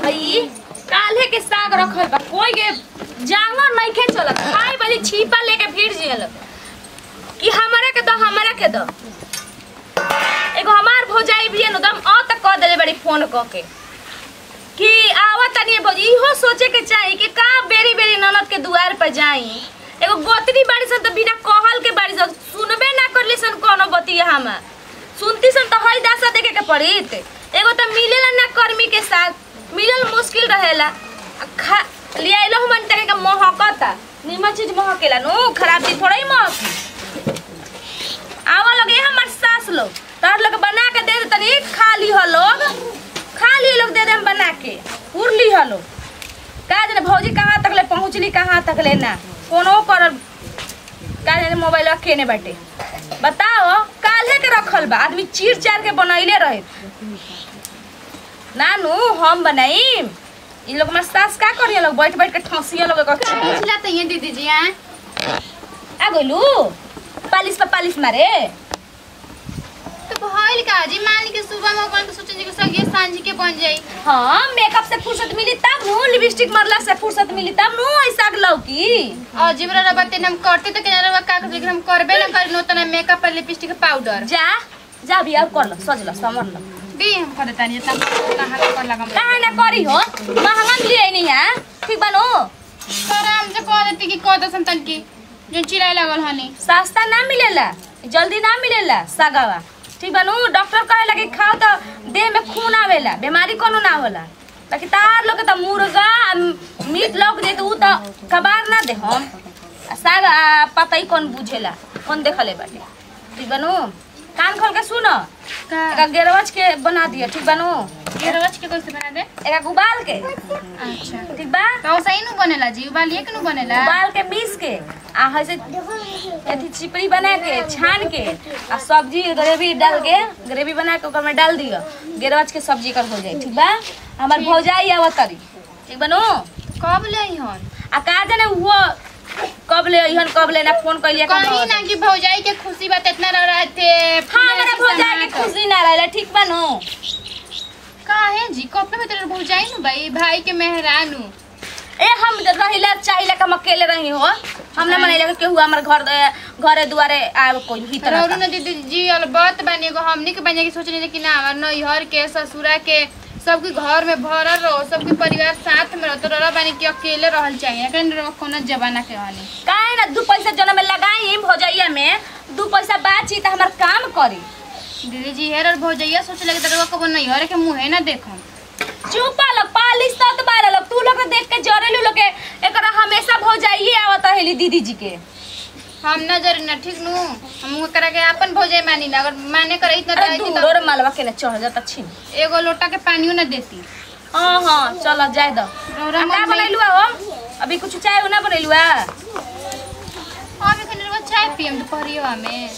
हई काल्हे के साग रखल बा कोई के जानवर नइखे चलत खाई वाली छीपा लेके भीड़ जियल कि हमारे के दो हमारे के दो एगो हमार भौजाई भी एकदम अ तक कह देले बड़ी फोन क के कि आवत तनी भौजी इहो सोचे के चाही कि का बेरी बेरी ननद के दुआर पर जाई एगो गोतरी बाड़ी सन त बिना कहल के बाड़ी सन सुनबे ना करली सन कोनो बतिया हम सुनती सन त हई दासा देखे के पड़ित एगो त मिलेला ना कर्मी के साथ मिलल मुश्किल रहेला आ खा लियाइलो हम तके के महकता निमन चीज महकेला नु खराब चीज थोड़ा ही महकी आवा लगे हमार सास लोग तार लोग बना के दे दे तनी खा ली हो लोग खा ली लोग दे दे हम बना के उड़ ली हो लोग का जाने भौजी कहाँ तक ले पहुँचली कहाँ तक ले ना कोनो कर का जाने मोबाइल केने बाटे बताओ काल्हे के रखल बा आदमी चीर चार के बनैले रहे नानू हम बनाईम इ लोग में सास का करिए लोग बैठ बैठ के ठसिया लोग के पिछला तो ये दीदी जी हैं आ गइलू पालिश पे पालिश मारे तो भइल का जी मान ली के सुबह में अपन सोचन कि सब ये सांझ के बन जाई हाँ मेकअप से फुर्सत मिली तब नु लिपस्टिक मरला से फुर्सत मिली तब नु ऐसा लौकी और जिबरा रबा तेन हम करते तो केना रबा का लेकिन हम करबे ना करी नो तना मेकअप और लिपस्टिक पाउडर जा जा भी अब कर लो सज लो समर लो दी हम कर देतानी जितना कहां कर लगम काहे ना करी हो महंगा लिए नहीं है ठीक बनो सर हम से कह देती कि कह दसन तन की जो चिल्लाए लगल हनी सस्ता ना मिलेला जल्दी ना मिलेला सगावा ठीक बनो डॉक्टर कहे लगे खाओ तो देह में खून आवेला बीमारी कोनो ना होला बाकी तार लोग के तो मुर्गा आ मीट लोग दे तो उ तो कबार ना दे हम आ साग आ पता ही कौन बुझेला कौन देखले बाटे ठीक बनो कान खोल के सुनो का एका गेरवच के बना दिया ठीक बनो ये रोज के कैसे बना दे एका उबाल के अच्छा ठीक बा तो सही नु बनेला जी उबालिए के नु बनेला उबाल के पीस के आ ऐसे अथी चिपड़ी बना के छान के आ सब्जी ग्रेवी डाल के ग्रेवी बना के ओकर में डाल दियो गेरवच के सब्जी कर हो जाई ठीक बा हमार भौजाई आवत तरी ठीक बनो कब ले आई हन आ का जाने वो कब ले अइहन कब ले ना फोन कइलिया कब कहीं ना कि भौजाई के खुशी बात इतना रह रहे थे हाँ हमारा भौजाई के खुशी ना रहला ठीक बा नो काहे जी कपड़े में तेरे भौजाई नु भाई भाई के मेहरानू ए हम रहिला चाहिला कि हम अकेले रही हो हम ना मनैला कि केहू हमर घर घरे दुआरे आवे कोई ही तरह रौरू ने दीदी जी अलबत बने एगो हमनी के बने की सोचने कि ना हमार नैहर के ससुरा के सबके घर में भरल रहो सबके परिवार साथ में रहो तो रौरा बनी कि अकेले रहल चाहिए कहीं रहो कोनो जमाना के वाली काहे ना दू पैसा जन में लगाई भौजैया में दू पैसा बाची त हमर काम करी दीदी जी हेर और भौजैया सोच लगे तो रौरा कबो नैहर के मुंहे ना देखम चुप लोग पालिस तत बारे लोग तू लोग देख के जरेलू लोग के एकरा हमेशा भौजाइए आवत हेली दीदी जी के हम ना जरी ना ठीक नु हम करा के अपन भौजाई मानी ना अगर माने करे इतना अरे तो दूर मालवा के ना चढ़ जाता छिन एगो लोटा के पानियो ना देती हां हां चल जाए दो रौरा का मन में- बनैलू हो अभी कुछ चाय ना बनैलू आ हम एखन रौरा चाय पियम दोपहरिया में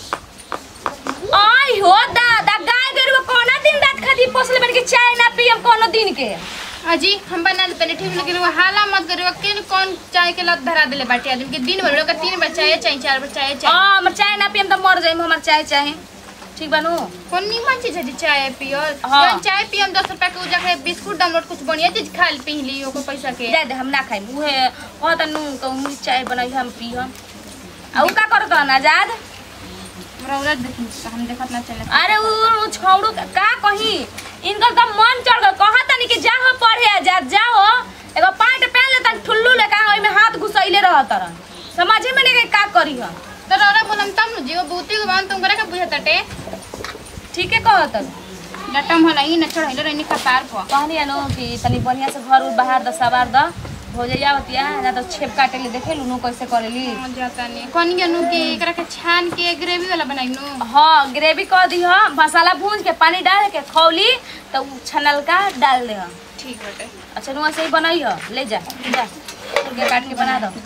आई हो दादा गाय गरुआ कोना दिन रात खाती पोसले बन के चाय ना पियम कोनो दिन के अजी हम बना ले पहले ठीक लेकिन वो हाला मत करियो अकेले कौन चाय के लत धरा देले बाटे आदमी के दिन भर लोग तीन बार चाय चाहिए चार बार चाय चाहिए हां हमर चाय ना पियम त मर जाइम हमर चाय चाहे ठीक बनू कौन नीमन चीज है जी चाय पियो हाँ। जौन चाय पियम दस रुपया के उजा के बिस्कुट डाउनलोड कुछ बढ़िया चीज खा ली पी ली ओको पैसा के दे दे हम ना खाइम उहे कहत नु कहूँ चाय बनाई हम पी हम आ उ का करत हन आजाद रौरा देखी हम देखत ना चले अरे उ उ छौड़ू का का कही इनकर तो मन चढ़ गल कहत नहीं कि जा हो पढ़े आजाद जा हो एगो पैंट पहन ले तन ठुल्लू ले का ओइ में हाथ घुसैले रहत रह समझे में नहीं का करी हम तो रौरा बोलम तब नु जीव बूती को बांध तुम करे के बुझत टटे ठीक है कहत डटम होला ई न चढ़ैले रहनी कपार पर कहनी नु कि तनी बढ़िया से घर उर बाहर द सवार द हो जाइया बतिया ना तो छेप काटे ले देखे लू कैसे करेली हाँ, जाता नहीं कौन नु के एकरा के छान के ग्रेवी वाला बनाई नु हाँ ग्रेवी कह दी हो मसाला भून के पानी डाल के खौली तो उ छनल का डाल दे हम ठीक बटे अच्छा नुआ से ही बनाई हो ले जा जा के काट के बना दो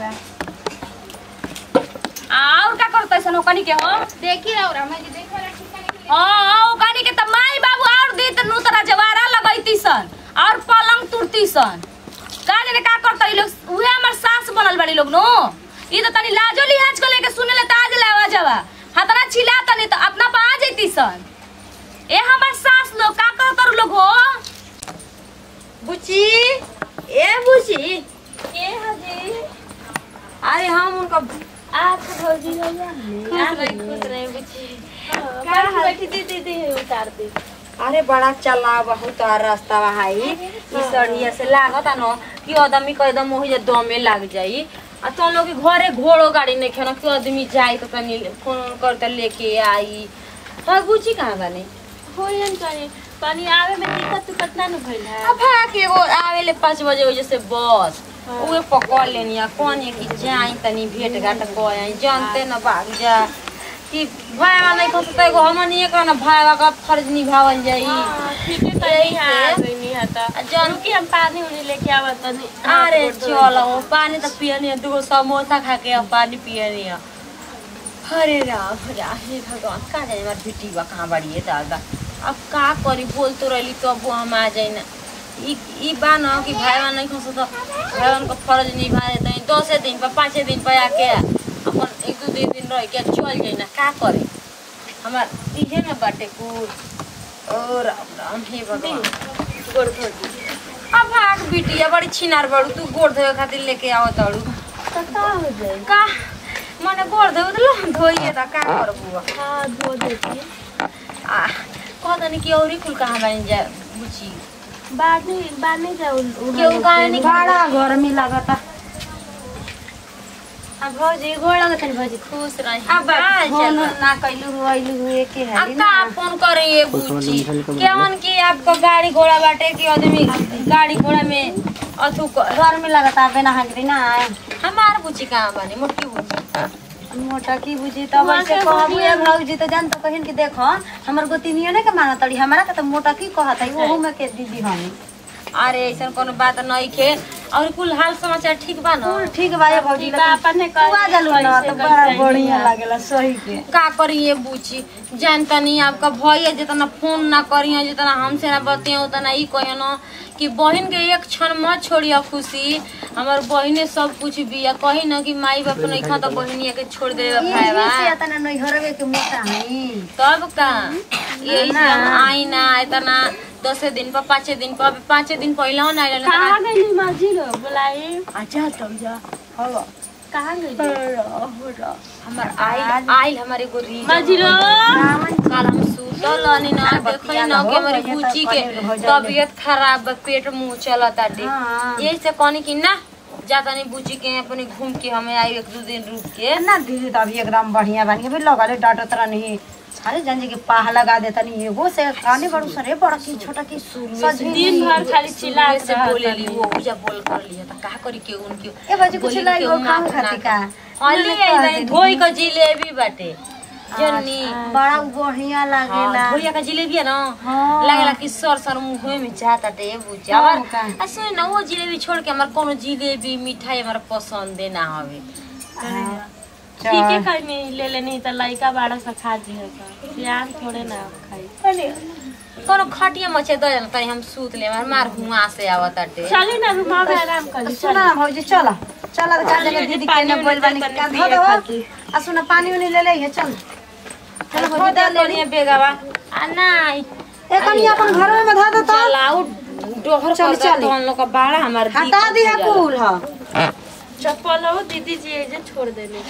और का करते सन ओकनी के हो देखी रौरा मैं जी देख वाला ठीक नहीं हाँ ओकनी के त माई बाबू और दी त नु तरा जवारा लगैती सन और पलंग तुरती सन का जाने का करता ई लोग उहे हमर सास बनल बड़ी लोग नो ई त तनी लाजो लिहाज को लेके सुने ले ताज लावा जावा हतरा छिला तनी त अपना पा आ जैती सन ए हमर सास लोग का कहतर लोग हो बुची भौजी हो जा खुश रही खुश रही बुच्ची बैठी बैठी दीदी दी उतार दे अरे बड़ा चला बहुत रास्ता हाई ई सड़िया से लागत न कि आदमी के एकदम ओही जे दमे लाग जाई आ तो लोग के घरे घोड़ो गाड़ी नहीं खेना कि आदमी जाई तो तनी फोन उन करते लेके आई तो बुची कहाँ बने होयन करे पानी आवे में दिक्कत उक्कत ना न भइल है अब भाग एगो आवेले पाँच बजे वजह से बस उहे पकड़ लेनी आ कौन है कि जाई तनी भेंट घाट कर आई जानते न भाग जा कि भाईवा नहीं खस तो एगो हमन एक ना भाईवा का फर्ज निभावल जाई ठीक है तनी आ गईनी हता आ जान कि हम पानी उनी लेके आवत तनी अरे चलो पानी तो पियनी है दूगो समोसा खा के अब पानी पियनी है अरे राम राम हे भगवान कहाँ जाए हमार बेटी बा कहाँ बाड़ी है दादा अब का करी बोल तो रही तो अब हम आ जाए ना ई ई बा न कि भाईवा नहीं खसो तो भाईवन का फर्ज निभा देते हैं दसे दिन पर पाँचे दिन पर आके अपन एक दो दिन दिन रह के चल जाए ना का करे हमार इहे न बाटे कुल ओ राम राम हे भगवान गोड़ धो दी अब भाग बिटिया बड़ी छिनार बड़ू तू गोड़ धोए खातिर लेके आओ तड़ू तो का हो जाए का मने गोड़ धोए तो लो धोइए त का करबू हां धो देती आ कहतनी कि औरी कुल कहाँ बन जा बुची बाद में बाद में जाओ केहू काहे नहीं बड़ा गर्मी लागता अब भौजी गोड़ लगत है भौजी खुश रही अब आ फोन चलो ना कैलू हुआइलू हुए के है अब का फोन करे ये बुची केवन की आपको गाड़ी घोड़ा बाटे कि आदमी गाड़ी घोड़ा में अथु क- गर्मी लागता बिना हाजरी ना आए हमार बुची कहाँ बनी मोटकी बुची मोटा की बुझी तब ऐसे कहबू ए भौजी तो जान तो कहिन कि देखो हमर गोतिनियो ने के माना तड़ी हमारा के तो मोटा की कहत है ओहू में के दीदी हमी अरे ऐसा कोनो बात नहीं खे और कुल हाल समाचार ठीक बा न कुल ठीक बा ये भौजी बा अपने तू आ जालू ना कैसे तो बड़ा कैसे बढ़िया हिया। लागेला सही के का करिए बूची जानता नहीं आपका भैया जितना फोन ना करिए जितना हमसे ना बतिए उतना ई कहिए न कि बहन के एक क्षण मत छोड़िए खुशी हमार बहने सब कुछ बिया कही न कि माई बाप नहीं खा तो बहनिया के छोड़ दे भाईवा ये से तना नहीं हरवे के मोटा हई तब का यही से हम आई ना इतना दसे दिन पर पाँचे दिन पर अभी पाँचे दिन पहले ना आइल कहाँ गई मर्जी लो बुलाई अच्छा तब जा हो कहाँ गई हमार आइल आइल हमारे एगो रीजन मर्जी लो कल हम सुतल हनी ना देखली ना कि हमारी बूची के तबीयत खराब बा पेट मुंह चलता टे हाँ। यही से कहनी कि ना जाता नहीं बूची के अपने घूम के हमें आई एक दो दिन रुक के ना दीदी तो अभी एकदम बढ़िया बन गई लगले डाटो तरह नहीं अरे जंजी के पाह लगा देता नहीं एगो से काने बड़ू सरे बड़ा की छोटा की सजी दिन भर खाली चिल्ला शुरुए से बोले ली वो उजा बोल कर लिया तो का करी के उनके ए बाजी कुछ बोली लाई के वो माफ काम ना खाती का अली आई नहीं धोई का जिलेबी बाटे जन्नी बड़ा बढ़िया हाँ, लागेला धोइया का जिलेबी है ना हाँ। लागेला कि सर सर मुंह में जाता टे बुझा हाँ, और का। आ सुन ना वो जिलेबी छोड़ के हमार कोनो जिलेबी मिठाई हमारा पसंद ना हवे ठीक है खाई ले लेनी तो लड़का बारह सौ खा दी है प्यार थोड़े ना खाई कोनो खटिया मचे दे ना तनी हम सूत ले हमार मार हुआ से आवत टे चली ना रूम में आराम कर ली सुना ना भौजी चला चला तो का जगह दीदी के ने बोल बनी का धो दो आ सुना पानी उनी ले ले है चल चल भौजी दे ले बढ़िया बेगावा आ नहीं ए कनी अपन घर में धो दो तो चलाऊ डोहर चल, कर चल। तो हम लोग का बाड़ा हमार हटा दिया कुल हां चप्पल हो दीदी जी ये जे छोड़ देने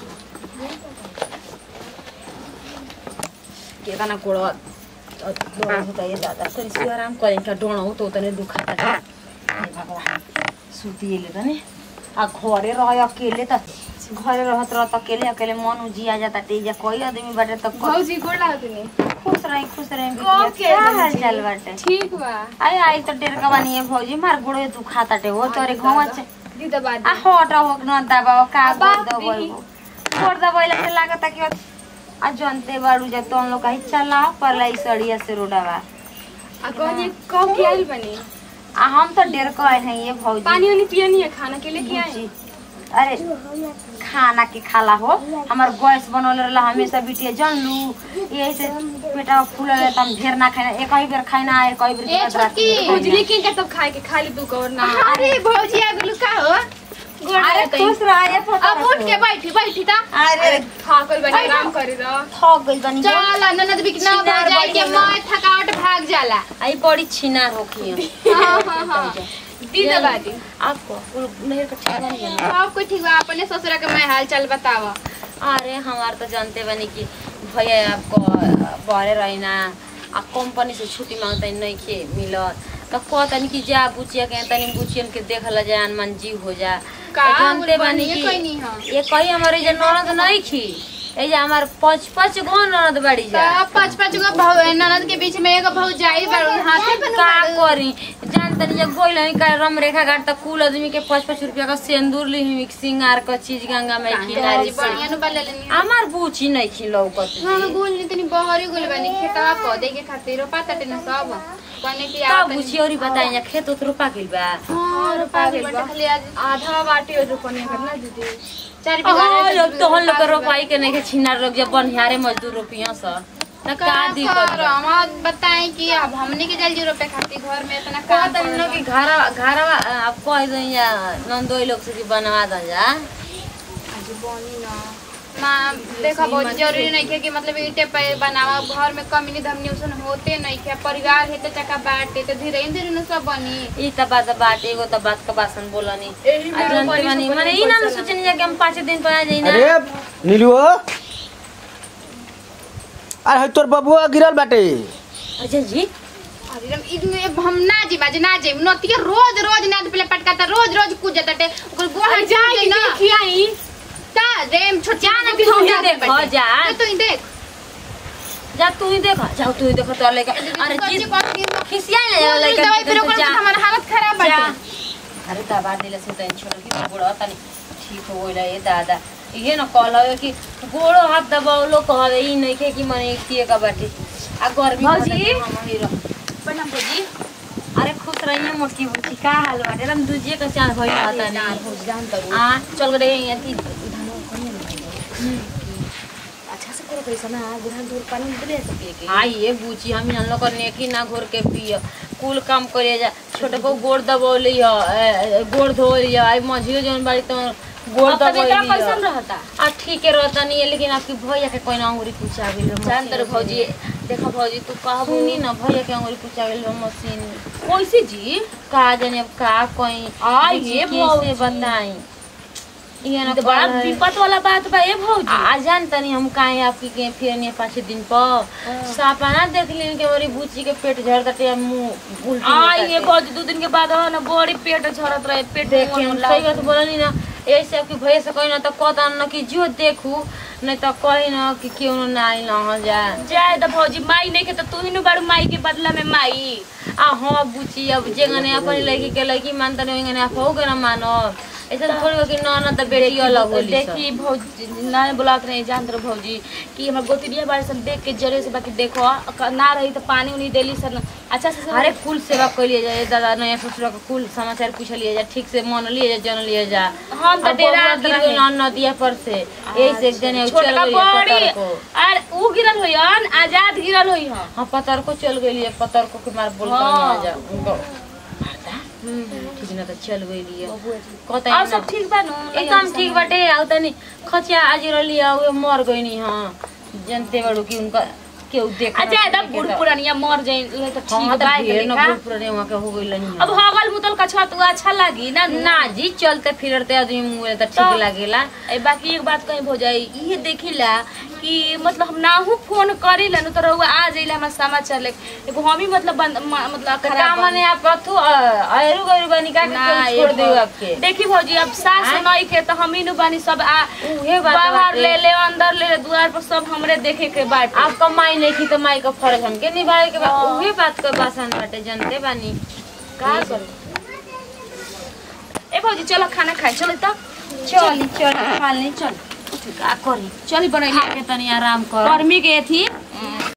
केतना कोड़ा डोड़ा होता ये दादा तनी से आराम करें का डोड़ा हो तो तने दुखाता था हे भगवान सुती ले तने आ घरे रह अकेले त घरे रहत रहत अकेले अकेले मन उजिया जाता तेजा कोई आदमी बाटे त क- भौजी गोड़ लागत नहीं खुश रही खुश रही कब के क्या हाल बंजी? चाल बाटे ठीक बा अरे आई तो डेर का बानी है भौजी मार गोड़े दुखाता टे वो तोरे घवा से दी दबा आ हट हो न दबाव का बाप गोड़ दबाव दी। गोड़ दबाइला से लागता कि आ जनते बाड़ू जा तो हम लोग कहीं चला परला ई सड़िया से रोडावा आ कहनी कब के आइल बनी आ हम तो डेर को आए हैं ये भौजी पानी वानी पिया नहीं है खाना के लिए क्या है जी। अरे खाना के खाला हो हमार गैस बनल रहला हमेशा बिटिया जन लू यही से पेटा फूल रहे हम ढेर ना खाना एक ही बेर खाना एक ही बेर ए रात रात छोटकी में भौजी खाना। लेकिन का तब खाए के खाली दू कवर ना अरे भौजी आ गेलू का हो गोड़ अरे लागत खुश रह ये पता अब उठ के बैठी बैठी ता अरे थाकल बनी आराम करे रह थक गई बनी चल ननद भी ना छिनार हो जाए के बढ़िया मैं थकावट भाग जाला आई बड़ी छिनार होखी हाँ हाँ हाँ दी दबा दी आपको नहर का ठिकाना नहीं है सब कुछ ठीक बा अपने ससुरा के मैं हाल चाल बतावा अरे हमार तो जानते बनी कि भैया आपको बहरे रहिना आ कंपनी से छुट्टी मांगता नहीं के मिलत तो कहतनी कि जा बुचिया के तनी बुचियन के देखल जान मन जीव हो जा का तो जानते बोल बनी बनिए कि कोई नहीं हाँ। ये कही हमारे जे ननद नहीं खी ये जे हमार पाँच पाँच गो ननद बाड़ी जा का पाँच पाँच गो भाव ननद के बीच में एगो भाव जाई बारू हाथे पे का करी जान तनी जब गोइल नहीं का रम रेखा घाट तक कुल आदमी के पाँच पाँच रुपया का सिंदूर ली हुई सिंगार का चीज गंगा में खिलारी से बढ़िया नु बाले लेनी हमार बूची नहीं खिलौ कत हम गोल नहीं तनी बहरी गोल बनी खेतवा पौधे के खातिर रोपा तटे न सब कने की का आ बूची औरी बताई जा खेत उत रोपा गइल बा हां रोपा गेल बा खाली आज आधा बाटी रोपनी करना दीदी चार हाँ, बिघा लोग तो हम लोग के रोपाई के नहीं के छिनार लोग जब बनिहारे मजदूर रोपिया स त का दिक्कत बा? हम बताएं कि अब हमने के जल्दी रोपे खातिर घर में इतना का काम तनी लोग के घर घर अब कह दई या नंदोई लोग से कि बनवा द जा आज बनी ना माँ देखा बहुत जरूरी नहीं है कि मतलब ईटे पे बनावा घर में कमी धमनी उसन होते नहीं है परिवार है तो चका बाटे तो धीरे धीरे न सब बनी ई त बात बात एगो त बात का बासन बोलनी एही में आ जानते रोपनी बानी से माने ई ना सोचनी जा कि हम पाँच दिन पर आ जाई ना अरे नीलू अरे है तोर बबुआ गिरल बाटे अच्छा जी अरे हम इतने हम ना जी बाजे ना जी नतिया रोज रोज ना पहले पटकाता रोज रोज कूद जाता टे ओकर गोड़ जाए ना खियाई का रेम छोट जा ना तू ही देख जा तो ही देख जा तू ही देख जा तू ही देख तो लेके अरे जी खिसिया ले जा दवाई लेके फिर ओकर जा हमार हालत खराब जा बाटे अरे दबा दिले से तनी छोड़ के गोड़ो तनी ठीक हो गइला ए दादा ये न कहल कि गोड़ो हाथ दबावलो कहवे ई नहीं के कि मने किए का बाटे आ गर्मी भौजी? होता कि हम ही रह प्रणाम भौजी अरे खुश रहिए मोटकी बुची का हाल बाटे हम दूजिए का चांद भइल आता नहीं जान तरू आ चल गए यहाँ थी अच्छा से करो कैसा ना गुरहन दूर पानी में दे सके के हाँ ये बूची हम यहाँ लोग नेकी ना घोर के पिय कुल काम करे जा छोटे को गोड़ दबौली ह गोड़ धोली ह आई मझियो जौन बाड़ी तो गोड़ अब तबीयत दबौली कैसन ह रहता आ ठीक है रहता नहीं है लेकिन आपकी भैया के कोई ना अंगूरी पूछा गेल जान तरू भौजी देखो भौजी तू कहबू सुनी ना भैया के अंगूरी पूछा गेल मशीन में कैसे जी का जाने अब का कोई आ, ये भौजी। बताई ये ना तो बड़ा कहल है। विपत वाला बात बा ये भौजी आ जान तनी हम काहे आपकी के फिर नहीं पाँच दिन पर सपना देख ली कि हमारी बूची के पेट झड़ तटे मुंह उल्टी आ निकलते। ये भौजी दो दिन के बाद हो ना बड़ी पेट झड़त रहे पेट देखे हम मुंह सही बात बोलनी ना ऐसे आपकी भैया से कही ना तो कहता ना कि जो देखू नहीं तो कही ना कि क्यों ना आई ना हो जा जाए तो भौजी माई नहीं के तो तू ही नु बारू माई के बदला में माई आ हाँ बुची अब जेगने अपनी लड़की के लड़की मानता नहीं वही आप हो ना मानो ऐसा थोड़ी हो कि ना ना तो बेटी अलग होली सब। देखी भौजी ना बुलात नहीं जानत रहो भौजी कि हमर गोतिनिया बारे सन देख के जरे से बाकी देखो अक- ना रही तो पानी उनी देली सन अच्छा से अरे कुल सेवा कर लिए जाए दादा नया ससुर का कुल समाचार पूछ लिए जा ठीक से मन लिए जा जन लिए जा हम तो अब डेरा बबुआ गिर गइल ना नदिया पर से यही से एक जने चल छोटका गई बड़ी पतर को अरे ऊ गिरल होयन आजाद गिरल होई हम हाँ पतर को चल गई है पतर को के मार बोल हाँ। कर जा उनको ठीक ना तो चल गई है कहता और है सब ठीक बा नु एकदम ठीक बाटे आउ तनी खचिया आज रली आउ मर गई नी हां जनते बड़ू कि उनका केहू देख अच्छा एकदम बूढ़ पुरानिया मर जाई उहे तो ठीक हाँ बा तो ढेर न देखा। बूढ़ पुराने वहाँ के हो गई लनी अब हगल मुतल का छत उ अच्छा लागी ना ना जी चलते फिरते आदमी मुँह तो ठीक तो- लागेला ए बाकी एक बात कहीं हो जाई ये देखिला कि मतलब हम नाहू फोन करी लन तो रहुआ आ जाइला हमरा समाचार ले एगो हम ही मतलब बंद म- मतलब तो का खराब मने आप अथु अयरु गरु बनी का ना, के ये छोड़ देऊ भौ- आपके देखी भौजी अब सास आँय? नहीं के तो हम ही नु बानी सब आ उहे बात बाहर बाटे। ले ले अंदर ले ले द्वार पर सब हमरे देखे के बाटे आप कमाई नहीं की तो माई का फर्ज हमके निभाए के बा उहे बात के बासन बाटे जनते बानी का करी ए भौजी चलो खाना खाए चलो तो चली चल खा ले चल का करी चली बनैली खा के तनी आराम कर गर्मी के थी